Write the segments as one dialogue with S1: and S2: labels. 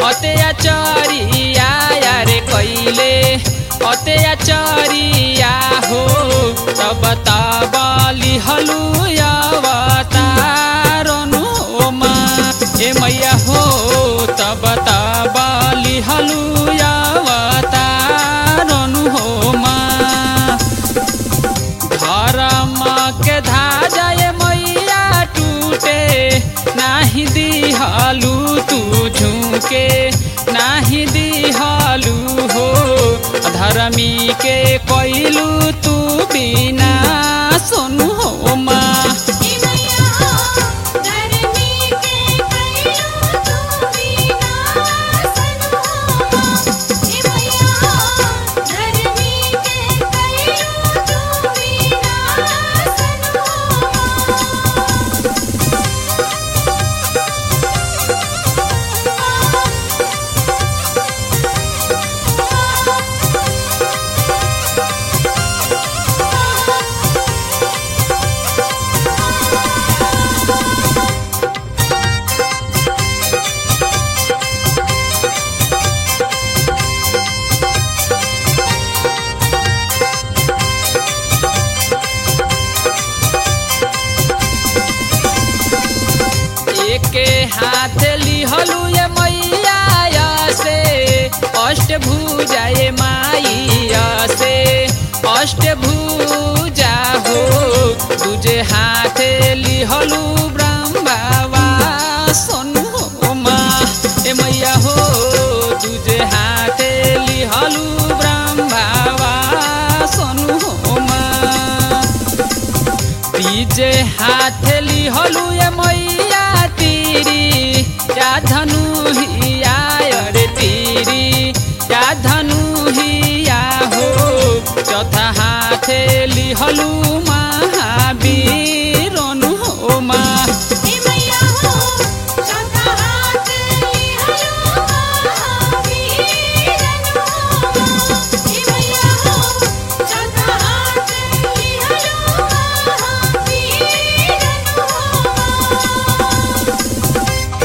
S1: अत्याचारिया रे कैले अत्याचारिया हो तब तब लिहलु अवतारनु मा ए मैया हो तब तब लिहलु अवतारनु हो मा धर्म के धाजय मैया टूटे नाही दिहलु तू झुके नाही दिहलु हो धर्मी के कैलू तू बिना सुनु हो माँ
S2: हे मैया हो धरनी के कैलू तू बिना सनु हो हे मैया हो धरनी के कैलू तू बिना सनु
S1: एके हाथ लिहलु ये मैया से अष्ट भुजा ये माइया से अष्ट भुजा हो तुझे हाथ लिहलु ब्रह्मवा सोनु हो माँ ए मैया हो तुझे हाथ लिहलु ब्रह्मवा सोनु हो माँ तीजे हाथ लिहलु ये मैया तीरी या धनु हिया अरे तीरी या धनु हिया हो चौथा हाथ लिहलु महावीर नु हो माँ
S2: हे मैया हो चौथा हाथ लिहलु महावीर नु हे मैया हो चौथा हाथ लिहलु महावीर नु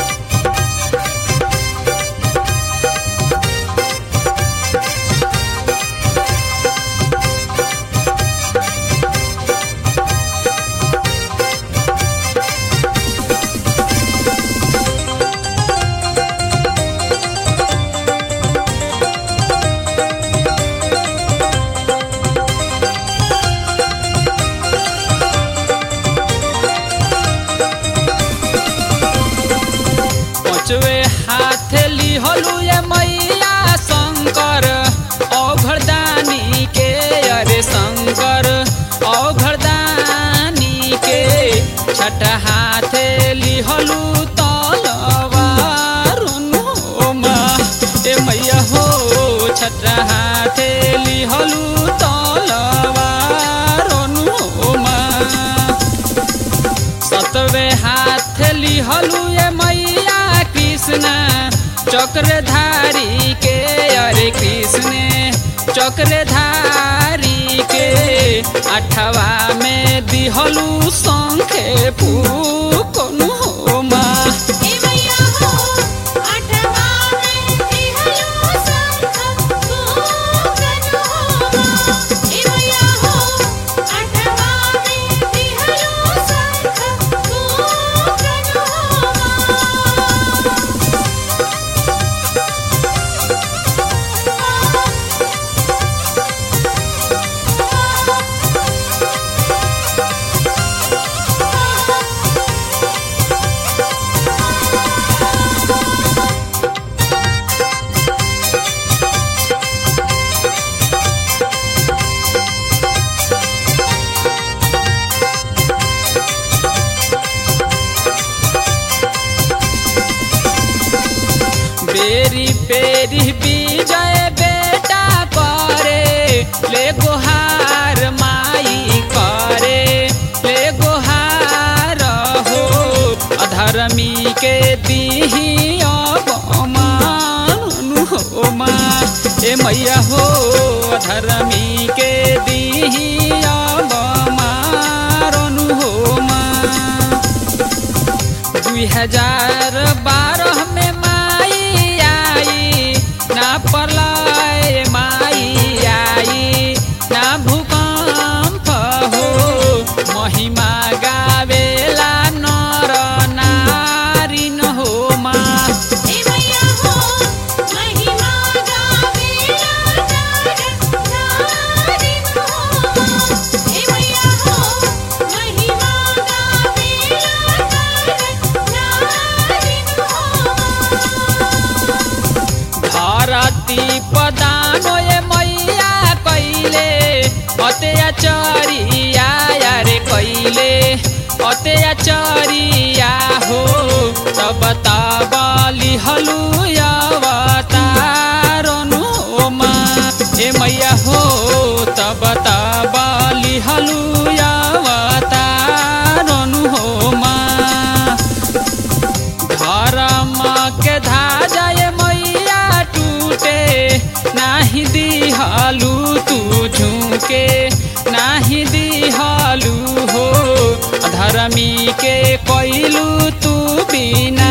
S1: पचवे हाथ लिहलु ये मैया शंकर औघरदानी के अरे शंकर औघरदानी के छठ हाथ लिहलु तलवार नु माँ ए मैया हो छठ हाथ लिहलु तलवार नु माँ सतवे हाथ लिहलु ये मैया कृष्ण चक्रधारी के अरे कृष्ण चक्रधारी के अठवा में दिहलु शंखे फूकनु हो माँ
S2: हे मैया हो आठवा में लिहलु शंख फूकनु हो हे मैया हो आठवा में लिहलु शंख फूकनु हो
S1: बेरी पेरी विजय बेटा करे ले गोहार माई करे ले गोहार हो अधर्मी के दीही अवमान हो माँ ए मैया हो अधर्मी के दीही अवमान हो माँ दुई हजार बारह में माई आई कैले अत्याचारिया हो तब तबली हलुयावतारनु मा ए मैया हो तब तबली हलुयावतारनु हो मा धर्म के धाजय मैया टूटे नाही दिहलु तू झुके नाही दिहलु हो धर्मी के कैलू तू बिना